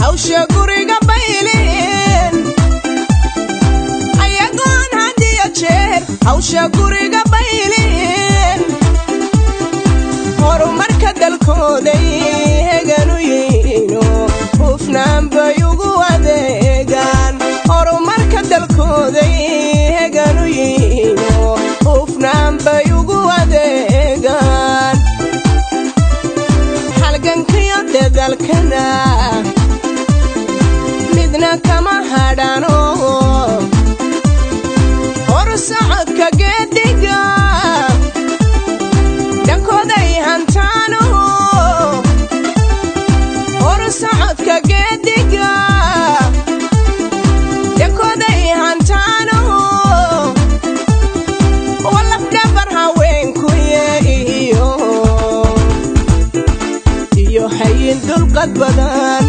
hawsha guriga bayleen ayagoon hadiyo jeer hawsha guriga bayleen horumarka dalkooday heganu yihiino hufnaan bay ugu adeegaan horumarka dalkooday heganu yihiino hufnaan bay ugu adeegaan halgankiyo dadalkana midna kama hadhano horsocodka geediga dhankooday hantaano horsocodka geediga dhankooday hantaano walafdhabar haweenkuye iyo iyo hayin dulqad badan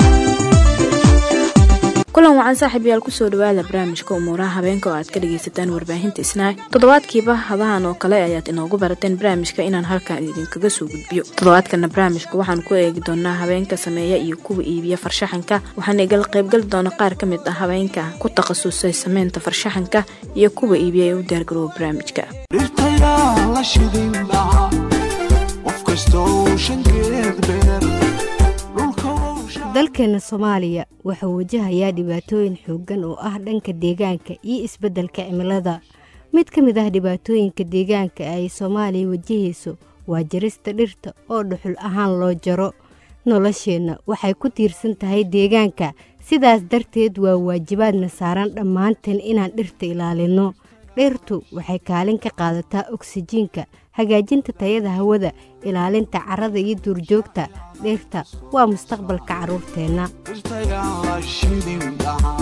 kulan wacan saaxiibayaal kusoo dhawaada barnaamijka umuuraha habeenka oo aad ka dhagaysataan warbaahinta isnaay toddobaadkiiba hadahan oo kale ayaad inoogu barateen barnaamijka inaan halkan idinkaga soo gudbiyo toddobaadkana barnaamijka waxaan ku eegi doonaa habeenka sameeya iyo kuwa iibiya farshaxanka waxaana igal qaybgali doona qaar ka mid ah habeenka ku takhasusay sameynta farshaxanka iyo kuwa iibiya ee u diyaargarooba barnaamijka dhirtayaa la shidin dhaca qof kastoo shankeed beer dhulka wou sha- dalkeena soomaaliya wuxuu wajahayaa dhibaatooyin xooggan oo ah dhanka deegaanka iyo isbeddelka cimilada mid ka mid ah dhibaatooyinka deegaanka ay soomaaliya wajahayso waa jarista dhirta oo dhuxul ahaan loo jaro nolosheenna waxay ku tiirsan tahay deegaanka sidaas darteed waa waajibaadna saaran dhammaanteen inaan dhirta ilaalinno dhirtu waxay kaalin ka qaadataa oksijiinka hagaajinta tayada hawada ilaalinta carrada iyo duurjoogta dhirta waa mustaqbalka carruurteenna dhirtayaa la shidin dhaca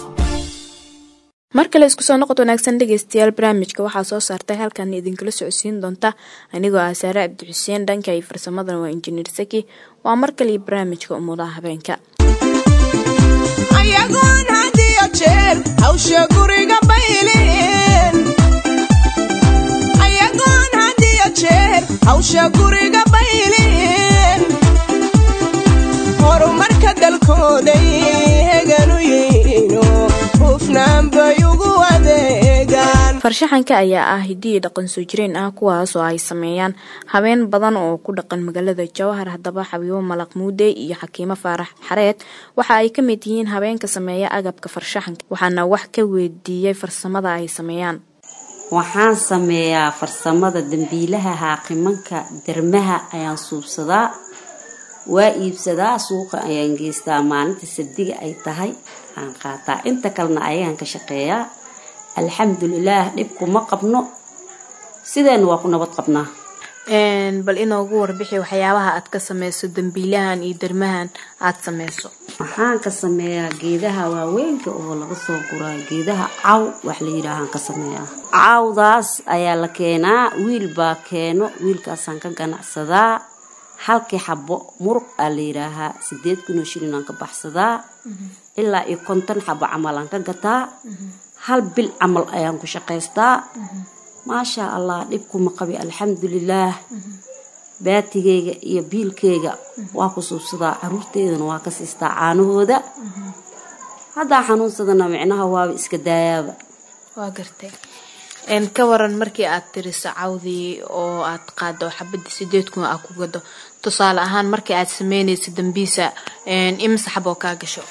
mar kale isku soo noqod wanaagsan dhegeystayaal barnaamijka waxaa soo saartay halkan idinkala socodsiin doonta anigoo ah saare cabdi xuseen dhanka iyo farsamadana waa injineer saki waa mar kale iyo barnaamijka umudaha habeenka ayagoon hadiyo jeer hawsha guriga bayleen ayagoon hadiyo jeer hawsha guriga bayleen horumarka dalkooday heganu yihiino hufnaan bay ugu adeegaan farshaxanka ayaa ah hiddii dhaqan soo jireen ah kuwaas oo ay sameeyaan habeen badan oo ku dhaqan magaalada jawhar haddaba xabiibo malaq muude iyo xakiimo faarax xareed waxa ay ka mid yihiin habeenka sameeya agabka farshaxanka waxaana wax ka weydiiyey farsamada ay sameeyaan waxaan sameeyaa farsamada dambiilaha haaqimanka dermaha ayaan suubsadaa waa iibsadaa suuqa ayaan geystaa maalinta sabdiga ay tahay aan qaataa inta kalena ayagaan ka shaqeeyaa alxamdulilaah dhibkuma qabno sideena waa ku nabad qabnaa bal inoogu warbixi waxyaabaha aad ka sameyso dambiilahan iyo dermahan aad sameyso waxaan ka sameeyaa geedaha waaweynka oo laga soo guraa geedaha caw wax la yidhaahaan ka sameeyaa cawdaas ayaa la keenaa wiil baa keeno wiilkaasaan ka ganacsadaa halkii xabo muruq aa la yidhaahaa sideed kunoo shilin aan ka baxsadaa ilaa iyo konton xabo camal aan ka gataa hal bil camal ayaan ku shaqaystaa maasha allah dhibkuma qabi alxamdulilaah baatigeyga iyo biilkeyga waa ku suubsadaa caruurteydana waa ka siistaa caanahooda haddaa xanuunsadana micnaha waaba iska daayaaba waa gartay ka waran markii aad tiriso cawdii oo aad qaado xabadii sideed kun aa ku gado tusaale ahaan markii aad sameynaysa dambiisa imise xaboo kaa gasho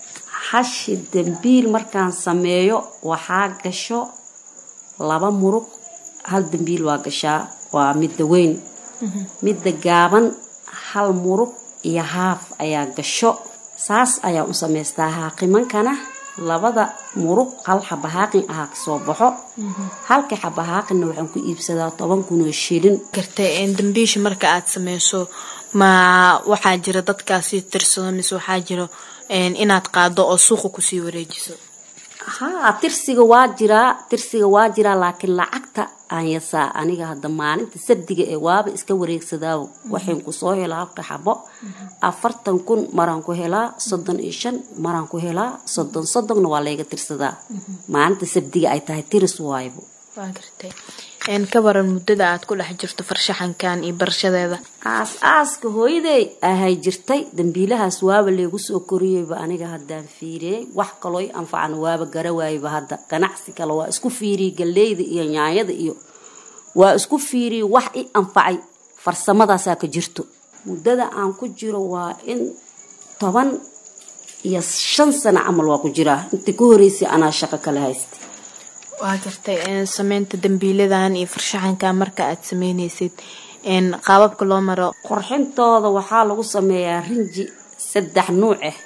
hashi dambiil markaan sameeyo waxaa gasho laba muruq hal dambiil waa gashaa waa midda weyn midda gaaban hal muruq iyo haaf ayaa gasho saas ayaa u samaystaa haaqimankana labada muruq hal xaba haaqin ahaa kasoo baxo halka xaba haaqinna waxaan ku iibsadaa toban kunoo shilin gartay dambiisha marka aad sameyso ma waxaa jira dadkaasi tirsado mise waxaa jiro inaad qaado oo suuqa kusii wareejiso haa tirsiga waa jiraa tirsiga waa jiraa laakiin lacagta aan yasaa aniga hadda maalinta sabdiga ee waaba iska wareegsadaa waxayn kusoo helaa halka xabo afartan kun maraan ku helaa soddon iyo shan maraan ku helaa soddon soddonna waa layga tirsadaa maalinta sabdiga ay tahay tiris waaybo waa gartay een ka waran muddada aad ku dhex jirto farshaxankan iyo barashadeeda aas aaska hooyaday ahay jirtay dambiilahaas waaba leegu soo koriyeyba aniga haddaan fiiriyey wax kaloo i anfacan waaba gara waayeba hadda ganacsi kale waa isku fiiriyey galleyda iyo nyaanyada iyo waa isku fiiriyey wax i anfacay farsamadaasaa ka jirto muddada aan ku jiro waa in toban iyo shan sano camal waa ku jiraa intii ka horeysay anaa shaqo kale haystay waa gartay een sameynta dambiiladan iyo farshaxankan marka aad sameynaysid een qaababka loo maro qorxintooda waxaa lagu sameeyaa rinji saddex nuuc ah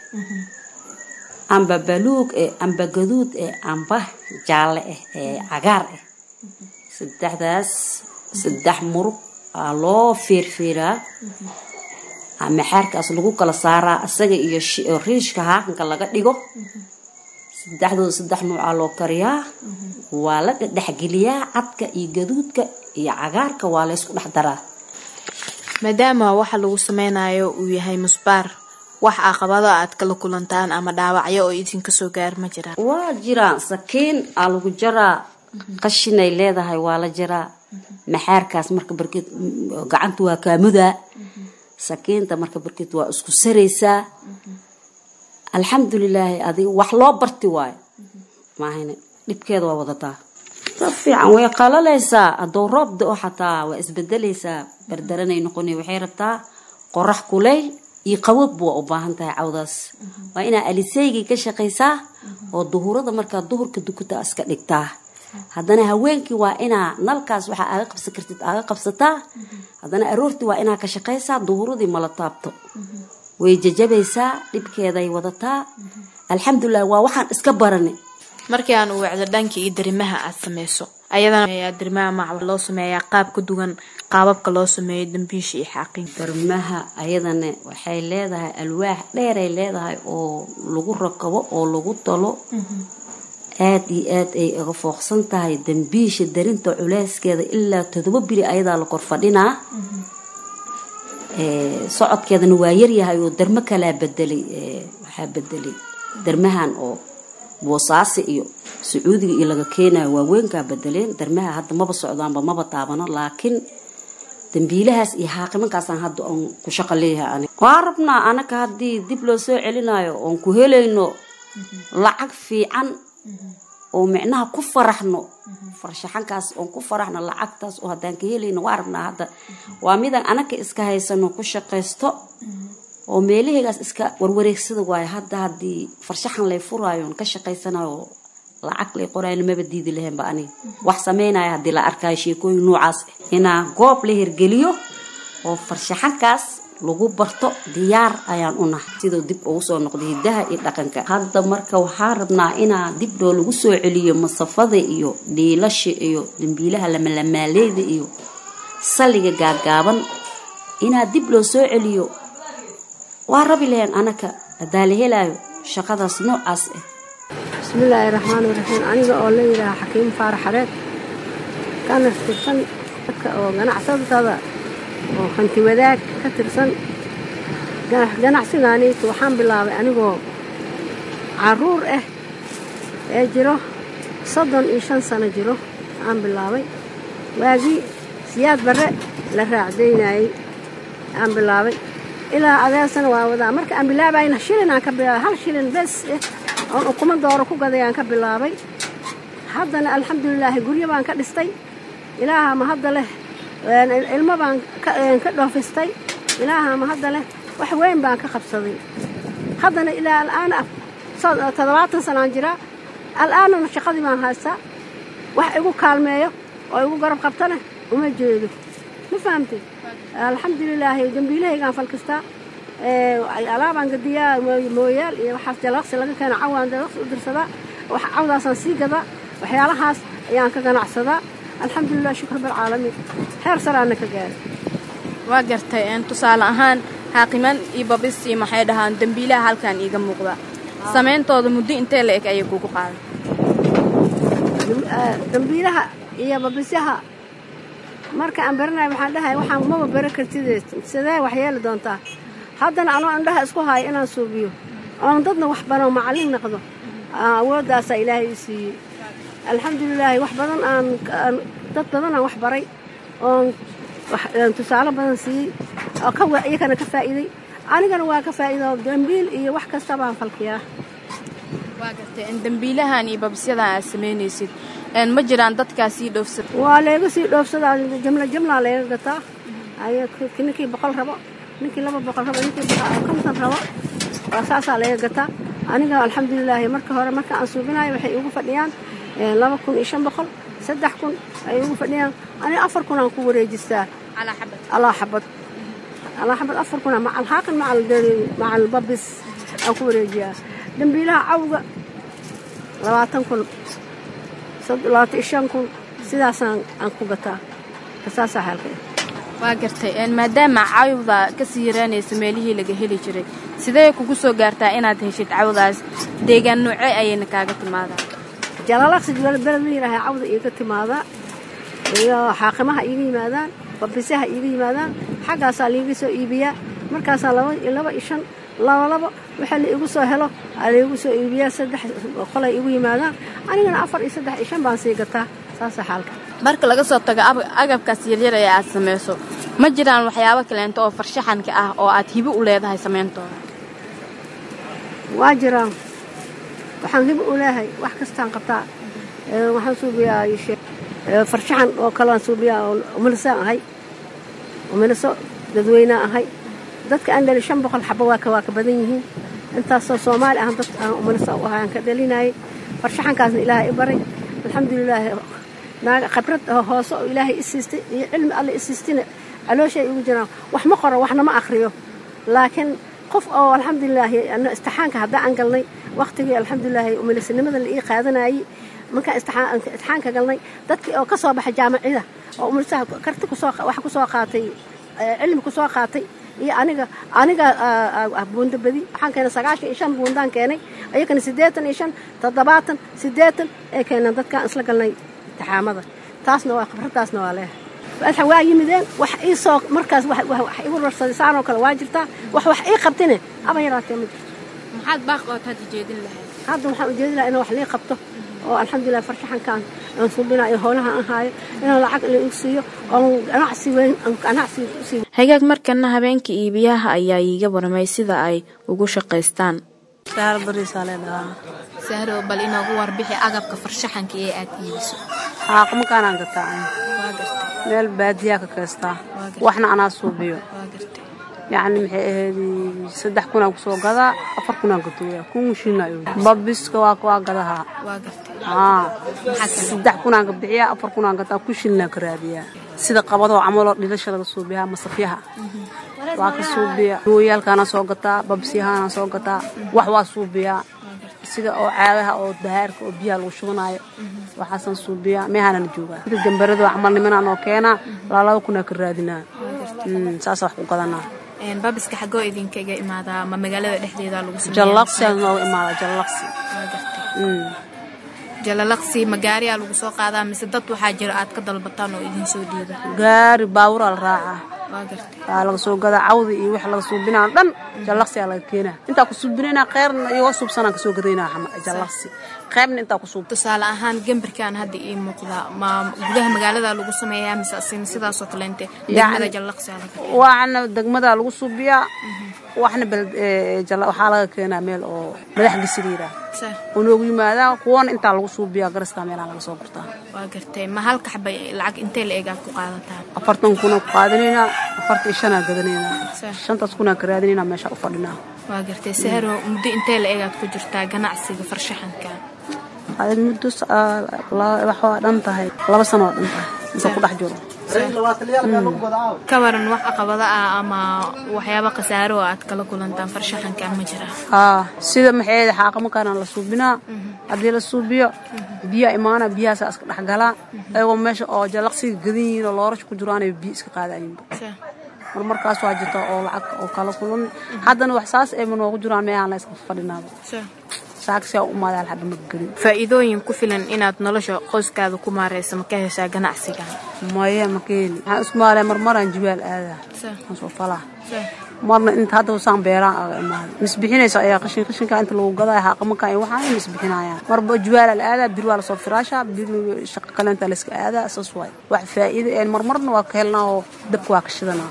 amba baluug eh amba gaduud eh amba jaalle ah ee cagaar ah saddexdaas saddex murug aa loo feerfeeraa ama xaarkaas lagu kala saaraa isaga iyo shi- riishka haakanka laga dhigo saddexdooda saddex nuucaa loo kariyaa waa la dhexgeliyaa cadka iyo gaduudka iyo cagaarka waa laysku dhex daraa maadaama waxa lagu sameynayo uu yahay musbaar wax caqabado aad kala kulantaan ama dhaawacyo oo idinka soo gaar ma jiraan waa jiraan sakiin aa lagu jaraa qashinay leedahay waa la jaraa maxaarkaas marka barkeed mm, gacanta waa kaamudaa sakiinta marka barkeed waa isku saraysaa alxamdulilaahi adiga wax loo barti waayo maahane dhibkeeda waa wadataa si fiican way qalalaysaa hadduu roob da-o xataa waa isbedelaysaa bardaranay noqonay waxay rabtaa qorax kulayl iyo qaboob waa u baahan tahay cawdaas waa inaa aliseygii ka shaqaysaa oo duhurada markaa duhurka dukuta iska dhigtaa haddana haweenkii waa inaa nalkaas waxaa aaga qabsan kartid aaga qabsataa haddana aroortii waa inaa ka shaqaysaa duhuradii mala taabto way jajabaysaa dhibkeeday wadataa alxamdulilah waa waxaan iska baranay markii aan u wacdo dhanka iyo darimaha aad sameyso ayadana ayaa darimaha mac loo sameeyaa qaab ka duwan qaababka loo sameeyo dambiisha iyo xaaqin darmaha ayadana waxay leedahay alwaax dheeray leedahay oo lagu rakabo oo lagu talo aad iyo aad ay uga fooqsan tahay dambiisha darinta culeyskeeda ilaa todoba biri ayadaa la kor fadhinaa Ee, socodkeedana waa yaryahay oo darmo kalaa bedelay ee, waxaa bedelay darmahan oo boosaasi iyo sacuudiga iyo laga keenayo waaweynkaa bedeleen darmaha hadda maba socdaanba maba taabano laakiin dambiilahaas iyo xaaqimankaasaan hadda oon ku shaqo leeyahay ani waa rabnaa anaka haddii dib loo soo celinayo oon ku helayno lacag fiican oo micnaha ku faraxno farshaxankaas oon ku faraxno lacagtaas oo haddaan ka helayno waa rabnaa hadda waa midaan anaka iska haysano ku shaqaysto oo meelahaygaas iska warwareegsada waayo hadda haddii farshaxan lay furaayo oon ka shaqaysanayo lacag lay qoraayo maba diidi lahaynba aniga wax sameynaya haddii la arkaayo sheekooyin noocaas ah inaa goob la hirgeliyo oo farshaxankaas lagu barto diyaar ayaan u nahay siduu dib ugu soo noqday hidaha iyo dhaqanka hadda marka waxaa rabnaa inaa dib loo lagu soo celiyo masafada iyo dhiilasha iyo dambiilaha lamalamaaleyda iyo salliga gaagaaban inaa dib loo soo celiyo waa rabi lahayn anaka haddaa la helaayo shaqadaas noocaas ah bismillaahi raxmaani raxiim aniga oo la yidhaaha xakiim faarax xareed kana tirsan dadka oo ganacsatada oo hanti wadaag ka tirsan Ga- ganacsigaaniitu waxaan bilaabay anigoo caruur ah ee jiro soddon iyo shan sano jiro aan bilaabay waagii siyaad barre la raacdaynayey aan bilaabay ilaa adeersana waa wadaa marka aan bilaabayna shilin aan ka bilaabay hal shilin bes eh oon ukumo dooro ku gaday aan ka bilaabay haddana alxamdulilaahi guryo baan ka dhistay ilaaha ma hadda leh een, ilmo baan ka een, ka dhoofistay ilaaha ma hadda leh wax weyn baan ka qabsaday haddana ilaa al'aana so- toddobaatan sanaan jiraa al'aanana shaqadii baan haystaa wax igu kaalmeeyo oo igu garab qabtana uma jeedo ma fahamtay alxamdulilaahi dambiilahaygaan falkistaa ee, alaabaan gadiyaa mooy- mooyaal iyo waxaas jalaqsi laga keena cawaan jalaqsi u dirsadaa wax cawdaasaan sii gadaa waxyaalahaas ayaan ka ganacsadaa alxamdulilah shukr bilcaalamiin heer saraana ka gaaray waa gartay een tusaale ahaan xaaqiman iyo babis iyo maxay dhahaan dambiilaha halkan iiga muuqda sameyntooda muddo intee la eg ayay kugu qaaday Dam- eh, dambiilaha iyo babisyaha marka aan baranayo waxaan dhahay waxaan maba baro kartid sidee wax yeeli doontaa haddana anoo indhaha isku hayo inaan suubiyo oon dadna wax baro macallin noqdo aa, awooddaasaa ilaahay i siiyey alxamdulilaahi wax badan aan aan dad badanaan wax baray oon wax- een tusaale badan siiyey oo ka wa- iyagana ka faa'iiday anigana waa ka faa'iido dambiil iyo wax kasta baan falkiyaa waa gartay in dambiilahan iyo babisyadan aad samaynaysid een ma jiraan dadkaasii dhoofsad waa leega sii dhoofsadaa jimla jimlaa leega gataa ay ninkii boqol rabo ninkii laba boqol rabo ninkii boqol- konton rabo waa saasaa leega gataa aniga alxamdulilaahi marka hore marka aan suubinayo waxay igu fadhiyaan eh, laba kun iyo shan boqol saddex kun ay igu fadhiyaan aniga afar kun aan ku wareejistaa calaa xabad alaa xabad alaa xabad afar kuna macal haaqin macal deri- macal babis aan ku wareejiyaa dambiilaha cawga labaatan kun sad- labaatan iyo shan kun sidaasaan aan ku gataa saasaa xaalka waa gartay een maadaama cawda kasii yaraanaysa meelihii laga heli jiray sidee kugu soo gaartaa inaad heshid cawdaas deegaan noocee ayayna kaaga timaadaa jalaalaqsi beled la yidhaaha cawda iiga timaadaa iyo xaaqimaha iiga yimaadaan babisaha iiga yimaadaan xaggaasaa liiga soo iibiyaa markaasaa laba iyo laba iyo shan laba labo waxa la igu soo helo aa laigu soo iibiyaa saddex qolay igu yimaadaan anigana afar iyo saddex iyo shan baan sii gataa saasaa xaalka marka laga soo tago ab- agabkaas yaryar ee aad samayso ma jiraan waxyaabo kaleento oo farshaxanka ah oo aad hibo u leedahay samayntooda waa jiraan waxaan hibo u leehay wax kastaan qabtaa Ee, waxaan suubiyaa ishe- ee, farshaxan oo kalean suubiyaa oo umilisaan ahay umiliso dadweynea ahay dadka aan dhali shan boqol xabo waa ka waa ka badan yihiin intaasoo soomaali ah dad aan umiliso u ahay aan ka dhalinayay farshaxankaasna ilaahay i baray alxamdulilaahi naaga khibrad oo hoose oo ilaahay i siistay iyo cilmi alle i siistina calooshay igu jiraan wax ma qoro waxna ma akhriyo laakiin qof oo alxamdulilaahi ano istixaanka haddaan aan galnay waqtigii alxamdulilaahi umilisinimada la ii qaadanayay markaan istixaan- istixaanka galnay dadkii oo ka soo baxay jaamacida oo umilisaha karti kusoo wax kusoo qaatay eh, cilmi kusoo qaatay iyo aniga aniga ah, ah, ah, buundo badi waxaan keenay sagaashan iyo shan buundaan keenay ayagana siddeetan iyo shan toddobaatan siddeetan ee keeneen dadkaan isla galnay intixaamada taasna waa khibradaasna waa leehay waxa waa yimideen wax ii soo markaas wax wax- wax igu rarsaday saan oo kale waa jirtaa wax wax ii qabtine aba yaraatee ma jirto maxaad baaqood hadda jeedin lahayd hadda waxaan ujeedi lahaa in wax lii qabto oo alxamdulilah farshaxankaan aan suubinayo hoolaha aan haayo inaan lacag la igu siiyo oon ganacsi weyn aan ganacsi usii hagaag markana habeenka iibiyaha ayaa iiga waramay sida ay ugu shaqaystaan saar bariisaa leedhahaa sahro bal inoogu warbixi agabka farshaxanka ee aad iibiso xaaqmakaanaan gataa waa gartay meel baadiyaa ka kaystaa Waa gartay. waxna anaa suubiyo waa gartay yacni maxay ahayd saddex kunaan kusoo gadaa afar kunaan gatooya kun shinayo babiska waa waa gadahaa waa gartay aa Maxaa kale? saddex kunaan ka bixiyaa afar kunaan gataa kun shilnaan ka raadiyaa sida qabadoo camaloo dhilasha laga suubiyaa masafyaha waa ka suubiya gooyaalkaana soo gataa babsyahaana soo gataa wax waa suubiyaa sida oo caadaha oo dahaarka oo biyaha lagu shubanayo waxaasaan suubiyaa meehaanana joogaa sida jambaradoo camal nimanaan oo keenaa laalaba kunaa ka raadinaa Mm, saasaa wax ku gadanaa Een, babiska xagoo idinkaga imaadaa ma magaalada dhexdeeda lagu sameeyaa? jallaqsiaa nooga imaada jallaqsi waa gartay Mm. jalalaqsi ma gaariyaa lagu soo qaadaa mise dad waxaa jira aad ka dalbataan oo idin soo dhiiba gaari baaburaa la raacaa waa gartay waa laga soo gadaa cawda iyo wax laga suubinaa dhan jallaqsiyaa laga keenaa intaa ku suubinaynaa qeyrna iyo suubsanaan kasoo gadaynaa xama- jallaqsi qeybna intaa ku suub tusaale ahaan gambarkan hadda ii muuqda ma gudaha magaalada lagu sameeyaa mise asin sidaasoo kaleente degmada jallaqsiyaa laga waxna degmadaa lagu suubiyaa waxna beled- ee, jalla- waxaa laga keenaa meel oo madax gisiriira Sa- oo noogu yimaadaa kuwana intaa lagu suubiyaa gariskaa meelaa laga soo gurtaa waa gartay ma halka xabay lacag intee la eegaad ku qaadataan afartan kunaa ku qaadanaynaa afartan iyo shanaa gadanaynaa Sa- shantaas kunaa ka raadinaynaa meesha u fadhinaa waa gartay sahro muddo intee la eegaad ku jirtaa ganacsiga farshaxanka aad muddo s- aa, la- wax waa dhan tahay laba sano waa dhan tahay inta ku dhex jiro ka waran wax caqabada ah ama waxyaabo khasaaro oo aad kala kulantaan farshaxanka ma jira haa sida maxay xaaqamakaana la suubinaa haddii la suubiyo biyaa imaana biyahaasaa iska dhex galaa ayagoo meesha oo jalaqsiga gadan yihiin oo loorasha ku jiraan ay biyo iska qaadayiin Sa- mar markaas waa jirta oo lacag oo kala kulan haddana wax saas ayma noogu jiraan meehaan la iska fadhinaaba sa- saaksia u imaada hadda ma gelin faa'iidooyin ku filan inaad nolosha qoyskaada ku maareyso ma ka heshaa ganacsigan maya ma keeni waxaan isku maalaya marmaraan jibaal aadaa aan soo falaa marna inta hadda saan beeraan aga imaada misbixinaysa ayaa qashin qashinka inta lagu gadaya haqamanka iyo waxaan misbixinayaan marba jibaala la aadaa bir waa lasoo firaashaa bir shaqa kalenta layska aadaa saas waay wax faa'iido een marmarna waa ka helnaa oo dabka waa ka shidanaa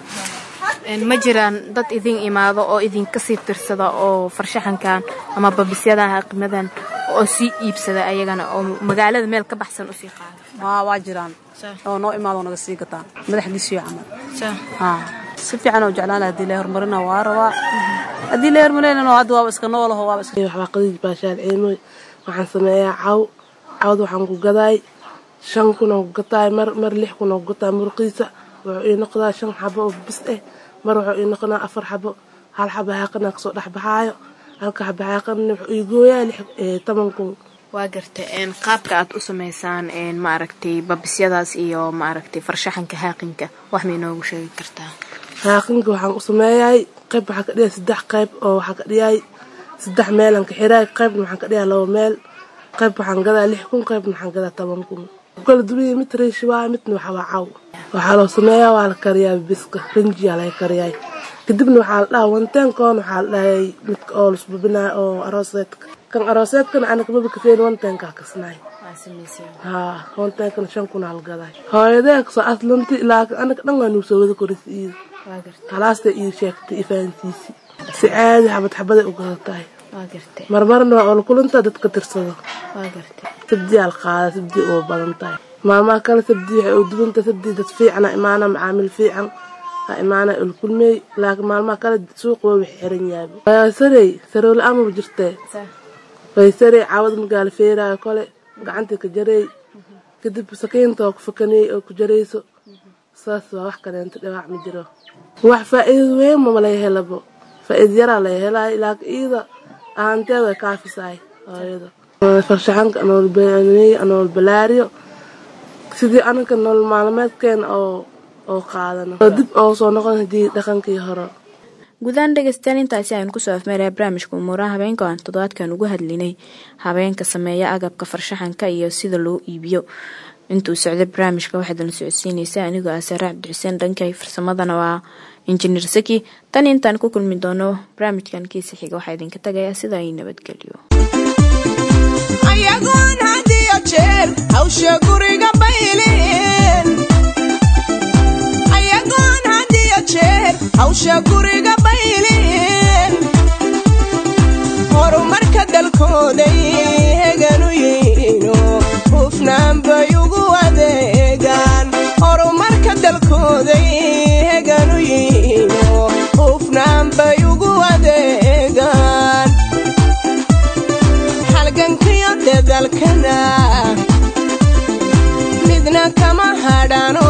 ma jiraan dad idin imaado oo idinka sii tirsada oo farshaxankan ama babisyadan haqimadan oo sii iibsada ayagana oo magaalada meel ka baxsan usii qaada waa waa jiraan oo noo imaado naga sii gataan madaxdiisiyo camal haa si fiican oo jeclaan haddii la horumarina waa rabaa haddii la horumarinana hadda waaba iska noolaho waaba iska waxbaa qadiid baashaal ciimoy waxaan sameeyaa caw cawda waxaan ku gadaay shan kun oo ku gataay mar mar lix kun oo ku gataay muruqiisa wuxuu ii noqdaa shan xabo oo bis eh mar wuxuu ii noqonaa afar xabo hal xabo haaqana kasoo dhexbaxaayo halka xabo haaqana wuxuu ii gooyaa lix toban kun waa garta qaabka aad u samaysaan maaragtay babisyadaas iyo maaragtay farshaxanka haaqinka wax may noogu sheegi kartaa haaqinka waxaan u sameeyay qayb waxaa ka dhigay saddex qayb oo waxaa ka dhigay saddex meelan ka xiraay qaybna waxaan ka dhigaa laba meel qayb waxaan gadaa lix kun qaybna waxaan gadaa toban kun kala duwaya mid riishi waa midna waxa waa caw waxaa loo sameeyaa waa la kariyaa biska rinjiyaa laga kariyaay kadibna waxaa la dhahaa wanteenkoon waxaa la dhahay midka oo lasbubinaayo oo arooseedka kan arooseedkana anaga maba kaseen wanteenkaa kasnaay haa wanteenkana shan kun aa la gaday hooyadee kasoo aslanti laakiin anaga dhan waa nugu soo wada korisa iida halaasta ii sheegtay ifahansiisi si caadi xabad xabaday u gadatahay marmarna waa ola kulantaa dadka tirsado sabdiyaa la qaada sabdi oo badan tahay maalmaha kale sabdi waxay u duwanta sabdi dad fiicana imaana macaamil fiican ha imaana ulkulmey laakiin maalmaha kale suuq waa wix xiran yaaba sarey sarowla amaba jirtee way sarey caawad magaala feeraayo kole gacantii ka jareey kadib sakiinta oo ku fakaniyey oo ku jarayso saas waa wax kaleenta dhibaac ma jiro wax faa'iidad weyn mama laga helabo faa'iida yaraa laga helaayo laakiin iida ahaanteeda way kaafisaay hooyada farshaxanka anoolbeneey anool balaariyo sidii anaga nolol maalmeedkeena oo oo qaadano oo dib oo soo noqon hadii dhaqankii hore guudaan dhegeystayaal intaasi aynu kusoo afmeeraya barnaamijka umuuraha habeenka oo aan toddobaadkan ugu hadlinay habeenka sameeya agabka farshaxanka iyo sida loo iibiyo intuu socday barnaamijka waxaad la socodsiinaysa anigoo ah saare cabdixuseen dhankay farsamadana waa injineer saki tan intaan ku kulmi doono barnaamijkan kiisa xiga waxaa idinka tagaya sida ay nabadgelyo ayagoon had iyo jeer hawsha guriga bayleen ayagoon had iyo jeer hawsha guriga bayleen horumarka dalkooday heganu yihiino hufnaan bay ugu adeegaan horumarka dalkooday heganu yihiino hufnaan bay ugu adeegaan halgankiyo dadalkana midna kama hadhano